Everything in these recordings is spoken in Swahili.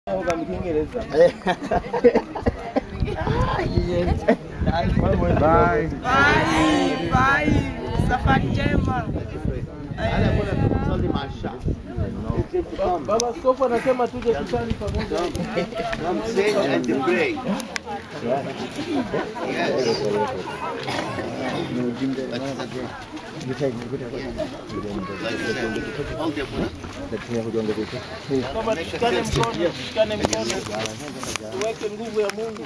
Bye. Bye, bye. Safari njema. Baba Askofu anasema tuje kusali pamoja. Come sit and pray. Kama tushikane mkono, tushikane mkono. Tuweke nguvu ya Mungu.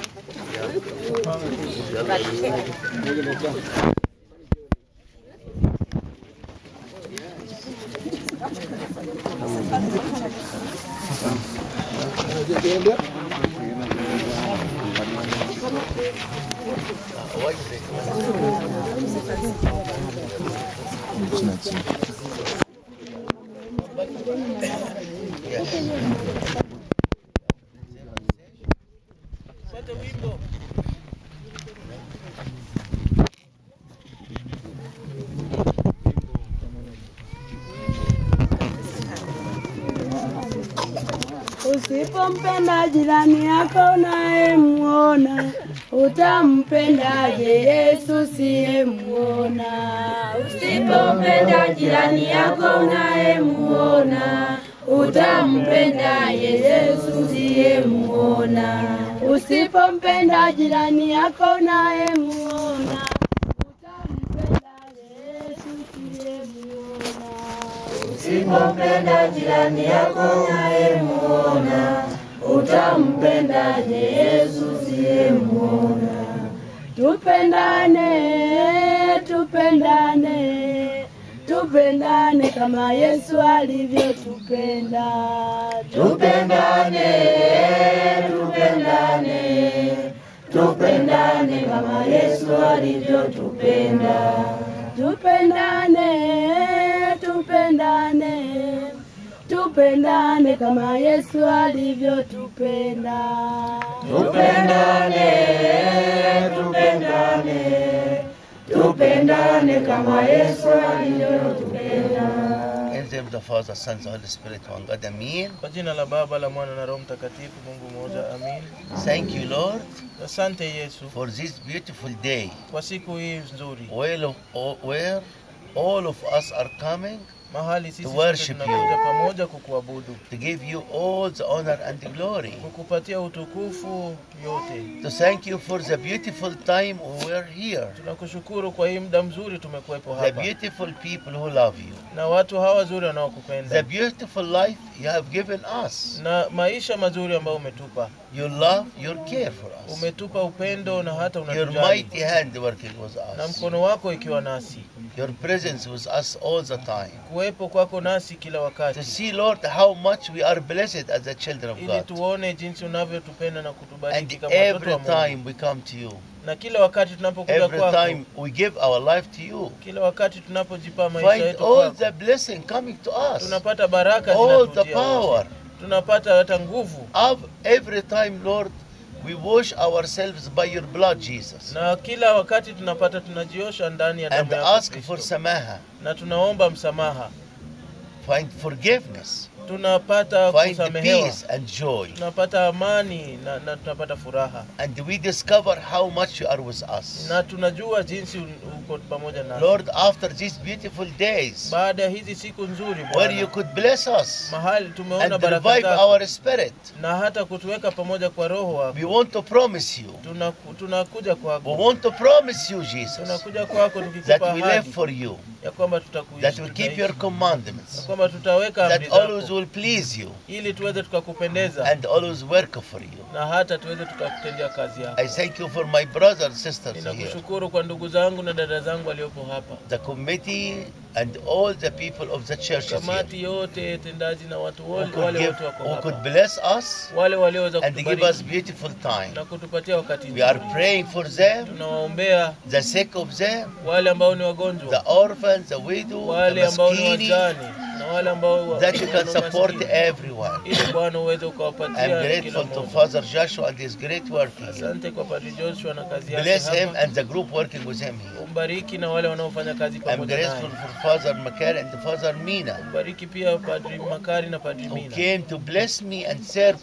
Sote wimbo. Usipompenda jirani yako unayemwona, utampendaje Yesu siyemwona? Usipompenda jirani yako unayemwona, utampendaje Yesu siyemwona? Usipompenda jirani yako unayemwona, utampendaje Yesu siyemwona? Usipompenda jirani yako unayemwona, utampendaje Yesu siyemwona? Tupendane, tupendane, tupendane kama Yesu alivyotupenda. Tupendane, tupendane, tupendane kama Yesu alivyotupenda. Tupendane, tupendane, tupendane kama Yesu alivyotupenda. Tupendane, tupendane, tupendane kama Yesu alivyotupenda. In the name of the Father, Son, and Holy Spirit, one God, Amen. Kwa jina la Baba la Mwana na Roho Mtakatifu, Mungu mmoja, amin. Thank you, Lord, Asante Yesu for this beautiful day kwa siku hii nzuri, where of, where all of us are coming mahali sisi To sote worship tunakuja you. pamoja kukuabudu, to give you all the honor and the glory. kukupatia utukufu yote. To thank you for the beautiful time we were here. Tunakushukuru kwa hii muda mzuri tumekuwepo The hapa beautiful people who love you. na watu hawa wazuri The wanaokupenda beautiful life you have given us. na maisha mazuri ambayo umetupa. Your love, your care for us. Umetupa upendo na hata Your unatujali mighty hand working with na us. mkono wako ikiwa nasi, Your presence with us all the time. kuwepo kwako nasi kila To wakati, see, Lord, how much we are blessed as the children of ili God. tuone jinsi unavyotupenda na kutubariki And kama watoto every wa Mungu. time we come to you, Na kila wakati tunapokuja every kwako, time we give our life to you, kila wakati tunapojipa maisha find yetu all kwako, the blessing coming to us, tunapata baraka all the zinatujia wote. power. tunapata hata nguvu, Of every time, Lord, we wash ourselves by your blood, Jesus, na kila wakati tunapata tunajiosha ndani ya and damu yako ask for Kristo, samaha, na tunaomba msamaha, find forgiveness, tunapata find kusamehewa, peace and joy, tunapata amani na, na tunapata furaha, and we discover how much you are with us. na tunajua jinsi uko pamoja nasi. Lord, after these beautiful days, Baada ya hizi siku nzuri where you Bwana, could bless us mahali tumeona and baraka revive zako our spirit, na hata kutuweka pamoja kwa roho wako, we want to promise you, Tunaku- tunakuja we kwako, want to promise you, Jesus, tunakuja kwako that tukikupa we live ahadi for you, ya kwamba tutakuishi, that we keep tutaishi, your na commandments, kwamba tutaweka amri that always zako will please you, ili tuweze tukakupendeza and always work for you. na hata tuweze tukakutendea kazi yako. I thank you for my brothers and sisters here, Ninakushukuru kwa ndugu zangu na dada zangu waliopo hapa, the committee, and all the people of the churches here, kamati yote tendaji na watu who wale, could, wale give, wote wako who could hapa, bless us wale walioweza and give us kutubariki beautiful time. na kutupatia wakati We are nzuri. praying for them, Tunawaombea the sick of them, wale ambao ni the wagonjwa, orphans, the widow, the wale ambao ni maskini, wajane na wale ambao wa- that you can wana support maskini. everyone. ili Bwana uweze I'm ukawapatia kila grateful to mmoja. Father Joshua and his great work here. Asante kwa Padri Joshua na kazi yake Bless him hapa. and the group working with him here. Umbariki na wale wanaofanya kazi I'm pamoja grateful naye. for Father Makar and Father Mina, Umbariki pia Padri Makari na Padri who Mina came to bless me and serve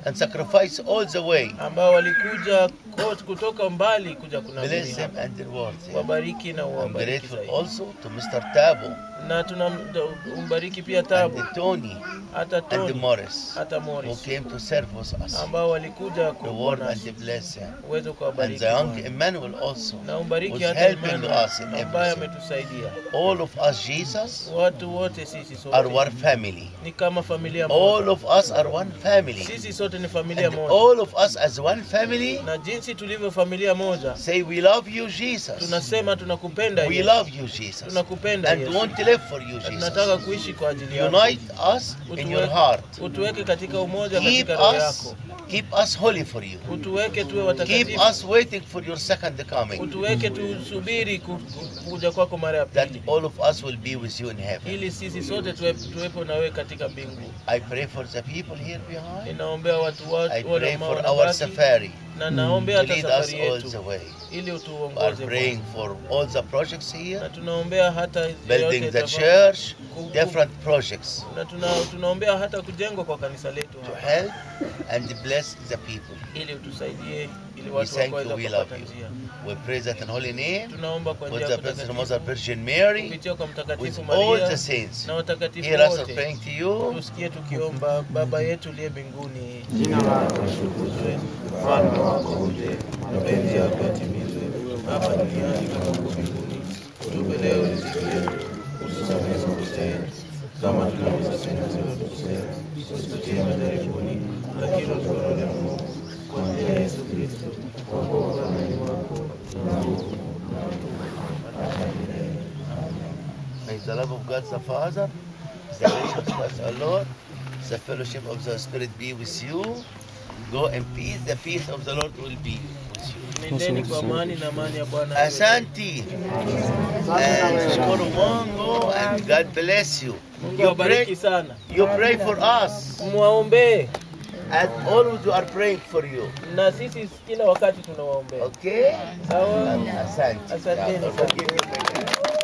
and sacrifice all the way. ambao walikuja kot- kutoka mbali kuja Bless kunabii them and reward them. wabariki na I'm uwabariki grateful zaidi. also to Mr. Tabo na tunambariki pia and Tabu the Tony hata and the Tony Morris hata who Morris came to serve us, ambao walikuja reward kuona and bless them. uweze And kuwabariki the young Bwana. Emmanuel also, na umbariki was hata helping Emmanuel us in ambaye everything. ametusaidia all of us, Jesus, watu wote sisi are sote one family. ni kama familia All moja of us are one family. sisi sote ni familia And moja all of us as one family na jinsi tulivyo familia moja say we love you, Jesus. tunasema tunakupenda We Yesu. love you, Jesus. tunakupenda And Yesu. want to live for you, Na tunataka Jesus. kuishi kwa ajili yako Unite us in your heart. utuweke katika umoja Keep katika roho us, yako keep us holy for you. utuweke tuwe Keep watakatifu us waiting for your second coming. utuweke tusubiri ku- ku- kuja kwako mara ya That pili all of us will be with you in heaven. ili sisi sote tuwe- tuwepo na wewe katika mbingu I pray for the people here behind. ninaombea watu wa- I wale pray ambao for our wanabaki safari na to naombea hata lead us safari all yetu the way. ili We are utuongoze praying Bwana. for all the projects here. na tunaombea hata building yote the itafa- church, ku- ku- different projects na tuna, tunaombea hata kujengwa kwa kanisa letu to hapa. help and bless the people. ili utusaidie ili We watu thank wakaweza you, we love kupata you. njia We praise that in holy name tunaomba kwa with njia the ya Blessed kutakatifu Mother Virgin Mary, kupitia kwa with mtakatifu all Maria the saints. na watakatifu Hear us wote praying to you. tusikie tukiomba baba yetu uliye mbinguni Jina lako litukuzwe, ufalme wako uje, mapenzi yako yatimizwe hapa duniani kama huko mbinguni Tupe leo riziki yetu, utusamehe makosa yetu kama tunavyosamehe waliotukosea, usitutie majaribuni, lakini utuokoe na Mungu. Kwa njia ya Yesu Kristo, kwa kuwa ufalme wako na nguvu na utukufu. May the love of God the Father, the grace of Christ our Lord, the fellowship of the Spirit be with you. Go in peace. The peace of the Lord will be with you. nendeni kwa amani na amani ya Bwana iwe Asante. And shukuru Mungu and God bless you. Mungu You awabariki pray, sana you pray for us mwaombee and always we are praying for you. na sisi kila wakati tunawaombea Okay? sawa Asante. Asanteni God sana. forgive you.